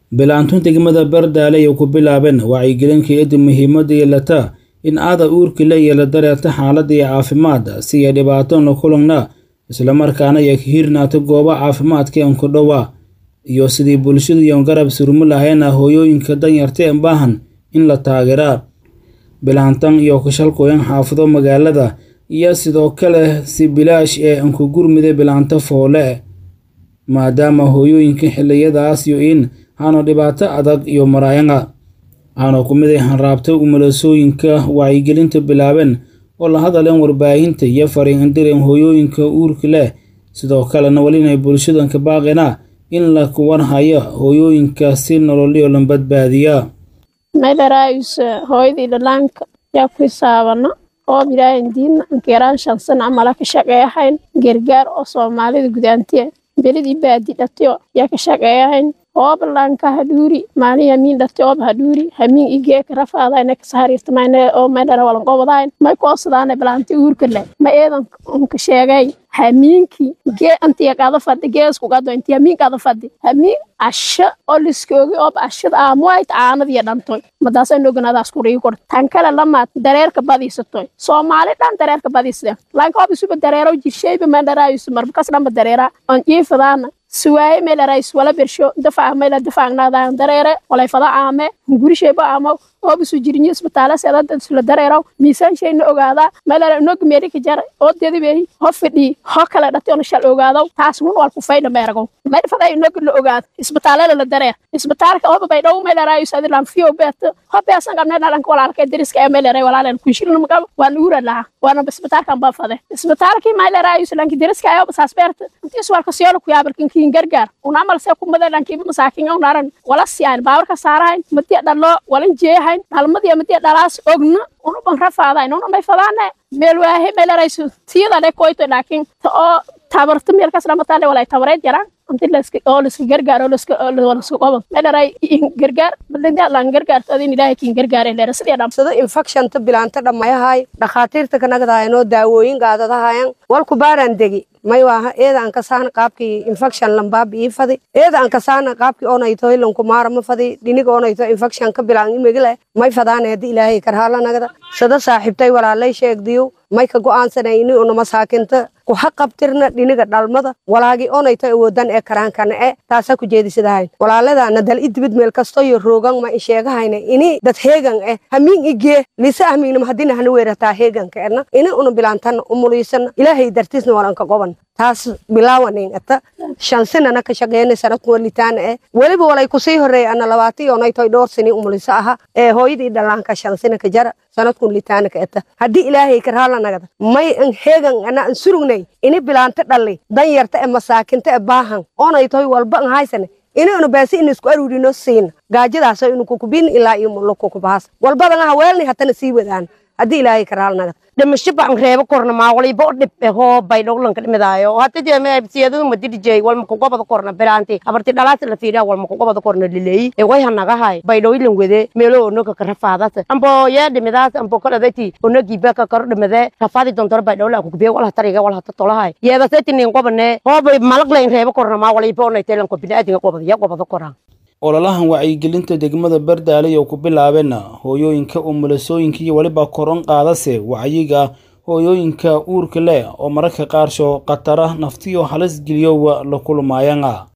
bilaantun degmada bardaale ay ku bilaabeen wacyigelinka iyada muhiimada yeelata in aada uurka la yeela dareerta xaaladda iyo caafimaad si ay dhibaatona kulangna islamarkaana ay ka hirnaato gooba caafimaadka enku dhowa iyo sidii bulshadu iyon garab surmi lahayna hooyooyinka danyarta ee baahan in la taageeraa bilaantan iyo kashalkooyan xaafado magaalada iyo sidoo kale si bilaash ee anku gurmida bilaanta foole maadaama hooyooyinka xiliyadaas iyo in aanu dhibaato adag iyo maraayana aanu ku mid ay hanraabta umulasooyinka wacyigelinta bilaabeen oo la hadaleen warbaahinta iyo fariin indireen hooyooyinka uurka leh sidoo kalena welinay bulshadanka baaqina in la kuwan hayo hooyooyinka si nololyo la badbaadiya maydharaayuse hooyadii dhalaanka yaa ku hisaabana oob ilaahan diidna ankeeraan shan sana amala ka shaqeeyahayn gargaar oo soomaalida gudaantiya belidii baadi dhatiyo yaa ka shaqeeyahayn oob laanka hadhuuri maalin hamiin dhati oob hadhuuri hamiin igeeka rafaadayna kasahariirtamayna oo maydhara walangobadayn may koosadaana bilaanti uurka leh ma eedan unka sheegay hamiinkii gee antiya qada fadhi geesku qado inti hamiin qada fadhi hamiin asha oo liskoogi oob ashada aamuayt aanadiya dhantoy madaasa noganadaas kurii kor tan kale lamaad dareerka badiisatoy soomaali dhan dareerka badiisde laanka oob isuba dareero jirshayba mandharaayusu marbakas dhanba dareera on jiifadaana suwaaye meelarais wala bersho dafac meela dafacnaadan dareere walay fada aame gurishayba aamo oobisu jirinyo isbitaala seedada isla dareeraw miisaan shayna ogaadaa meelera nog meerika jar oo dedibehi ho fidhii ho kale dhati ona shal ogaadaw taas wun wal kufayna meerago meel faday nog la ogaado isbitaalada la dareer isbitaalka ooba bay dhow meeleraayu sadilan fiyo beeto ho beesan qabne dhalanka walaalka deriska ee meeleray walaalan kunshilna magabo waan uura laha waana isbitaalkan baa fade isbitaalkii meeleraayu silanki deriska ayoba saas beerta intiis walka siyola ku yaabalkin kiin gargaar un amal see ku made lankiiba masaakin unaran wala siyayn baawarka saarahayn madiya dhalo walan jeehayn dhalmadiya madiya dhalaas ogna unuban rafaadayn unamay fadaane meel waahe meeleraysu tiyadale koyto laakiin ta oo tabarta meelkas dhamatale walay tabareed yaraan inti laska oo laska gargaar oo laska laska qobo meeleray gargaar balinda lan gargaarto adin ilaahay kiin gargaare leera sidii dham sida infectionta bilaanta dhammayahay dhakhaatiirta kanagadahayanoo daawooyin gaadadahayan walku baaraan degi may waaha eeda aan kasaana qaabkii infection lambaabi ii fadi eeda aan kasaana qaabkii onayto hilanku maarama fadi dhinig onayto infection ka bilaan imigile may fadaana haddi ilaahay karhaalanagada sada saaxiibtay walaalay sheegdiyo may ka go'aansanay ini una masaakinta ku haqabtirna dhiniga dhalmada walaagi onayto awoodan ee karaankana e taasa ku jeedisadahayn walaaladaana dal idibid meel kasto iyo roogan ma isheegahayna ini dad heegan eh hamiin igee lisa ahmiignama haddina hana weerataa heeganka edna ini una bilaantana umuliisana ilaahay dartiisna walanka qoban taas bilaawanin ata shan sinana ka shaqeynay sanadku walitaana eh weliba walay kusii horeey ana labaatan onaytoy dhowr sini umuliso aha ee hooyadii dhalaanka shan sina ka jara sanadkun litaana ka eta haddii ilaahay karhaalanagada may an heegan ana an surugnay ini bilaanta dhalli danyarta ee masaakinta ee baahan onaytoy walba an haysane ini una baasi ina isku aruurino siina gaajadaasoo inu kukubin ilaa iyo mulo kukubahaas walbadan aha weelni hatana sii wadaan haddii ilaahay karhaalanagada dhimasho baan reebo korna maa waliba dhib hoo bay dhowlanka dhimidaayo hata jeemsiyadadu madidijey walma kugobada korna bilaanti abarti dhalaas la fiidaa walma kugobada korna lileeyi ee way hanagahay bay dhowlan wede meelo onoga ka rafaadata ambo yee dhimidaas ambo kaladati onogii baka karo dhimide rafaadi dontoro bay dhowla kukubiye wal hatariga wal hata tolahay yeedasaytinin qobane hoo bay malaglayn reebo korna maa waliba onayteelanko biniaadinga qobada ya qobada koraan ololahan wacyigelinta degmada bardaale iyo ku bilaabeen hooyooyinka umulasooyinka iyo weliba koron qaadase wacyiga hooyooyinka uurka leh oo mararka qaarsho khatara naftiyo halis geliyowa la kulmaayana